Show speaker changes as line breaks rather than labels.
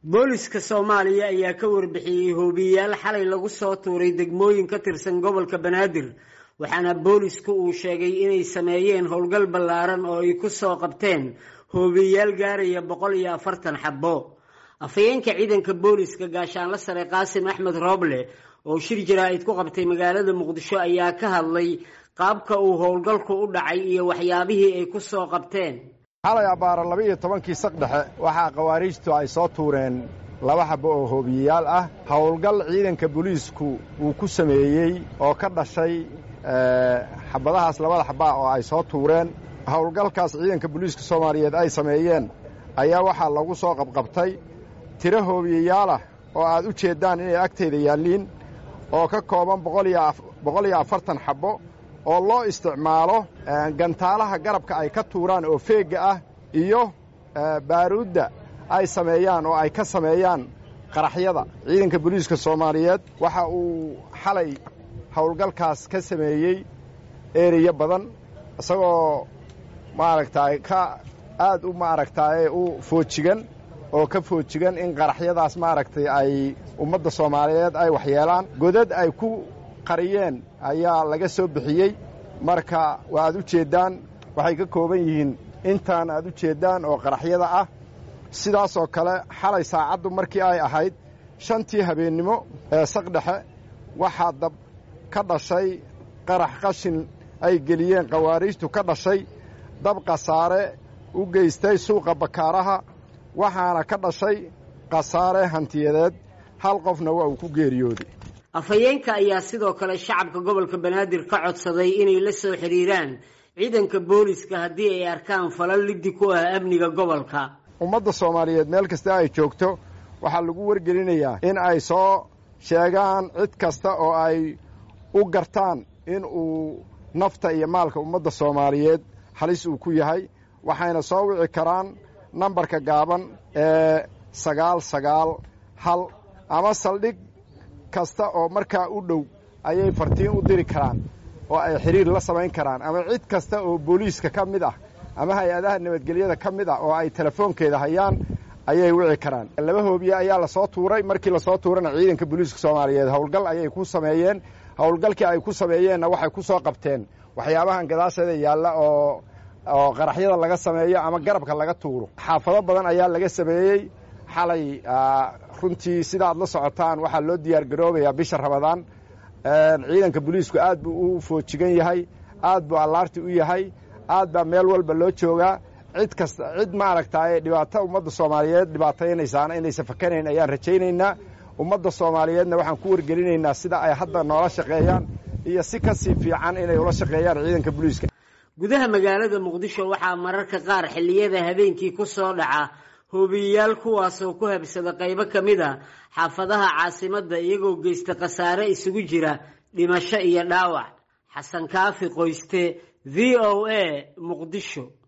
booliska soomaaliya ayaa ka warbixiyey hoobiyayaal xalay lagu soo tuuray degmooyin ka tirsan gobolka banaadir waxaana boolisku uu sheegay inay sameeyeen howlgal ballaaran oo ay ku soo qabteen hoobiyayaal gaaraya boqol iyo afartan xabbo afhayeenka ciidanka booliska gaashaanla sare qaasim axmed rooble oo shir jaraa'id ku qabtay magaalada muqdisho ayaa ka hadlay qaabka uu howlgalku u dhacay iyo waxyaabihii ay ku soo qabteen
xalay abbaara laba iyo tobankii saq dhexe waxaa khawaariijtu ay soo tuureen laba xabbo oo hoobiyeyaal ah howlgal ciidanka booliisku uu ku sameeyey oo ka dhashay xabadahaas labada xabbaa oo ay soo tuureen howlgalkaas ciidanka booliiska soomaaliyeed ay sameeyeen ayaa waxaa lagu soo qabqabtay tiro hoobiyeyaalah oo aad u jeeddaan inay agtayda yaalliin oo ka kooban boqol iyo afartan xabbo oo loo isticmaalo gantaalaha garabka ay ka tuuraan oo feegga ah iyo baaruudda ay sameeyaan oo ay ka sameeyaan qaraxyada ciidanka booliiska soomaaliyeed waxa uu xalay howlgalkaas ka sameeyey ereya badan isagoo maaragtaay ka aad u maaragtaaye u foojigan oo ka foojigan in qaraxyadaas maaragtay ay ummadda soomaaliyeed ay waxyeelaan godad ay ku qariyeen ayaa laga soo bixiyey marka waa aad u jeeddaan waxay ka kooban yihiin intaan aad u jeeddaan oo qaraxyada ah sidaasoo kale xalay saacaddu markii ay ahayd shantii habeennimo ee saqdhexe waxaa dab ka dhashay qarax qashin ay geliyeen khawaariijtu ka dhashay dab khasaare u geystay suuqa bakaaraha waxaana ka dhashay khasaare hantiyadeed hal qofna waa uu ku geeriyooday
afhayeenka ayaa sidoo kale shacabka gobolka banaadir ka codsaday inay la soo xidhiiraan ciidanka booliska haddii ay arkaan falal liddi ku ah amniga gobolka
ummadda soomaaliyeed meel kasta ay joogto waxaa lagu wargelinayaa in ay soo sheegaan cid kasta oo ay u gartaan in uu nafta iyo maalka ummadda soomaaliyeed halis uu ku yahay waxayna soo wici karaan nambarka gaaban ee sagaal sagaal hal ama saldhig kasta oo markaa u dhow ayay fartiin u diri karaan oo ay xidhiir la samayn karaan ama cid kasta oo booliiska ka mid ah ama hay-adaha nabadgelyada ka mid ah oo ay telefoonkeeda hayaan ayay wici karaan laba hoobiye ayaa lasoo tuuray markii lasoo tuurana ciidanka booliiska soomaaliyeed howlgal ayay ku sameeyeen howlgalkii ay ku sameeyeenna waxay ku soo qabteen waxyaabahan gadaasheeda yaalla oo oo qaraxyada laga sameeyo ama garabka laga tuuro xaafado badan ayaa laga sameeyey xalay runtii sida aad la socotaan waxaa loo diyaar garoobayaa bisha rabadaan ciidanka booliisku aad buu u foojigan yahay aad buu allaarti u yahay aad baa meel walba loo joogaa cid kasta cid maaragtaaye dhibaato ummadda soomaaliyeed dhibaataynaysaana inaysan fakanayn ayaan rajaynaynaa ummadda soomaaliyeedna waxaan ku wargelinaynaa sida ay hadda noola shaqeeyaan iyo si ka sii fiican inay ula shaqeeyaan ciidanka booliiska
gudaha magaalada muqdisho waxaa mararka qaar xilliyada habeenkii ku soo dhaca hoobiyeyaal kuwaasoo ku habsada qaybo ka mid a xaafadaha caasimadda iyagoo geysta khasaare isugu jira dhimasho iyo dhaawac xasan kaafi qoyste v o a muqdisho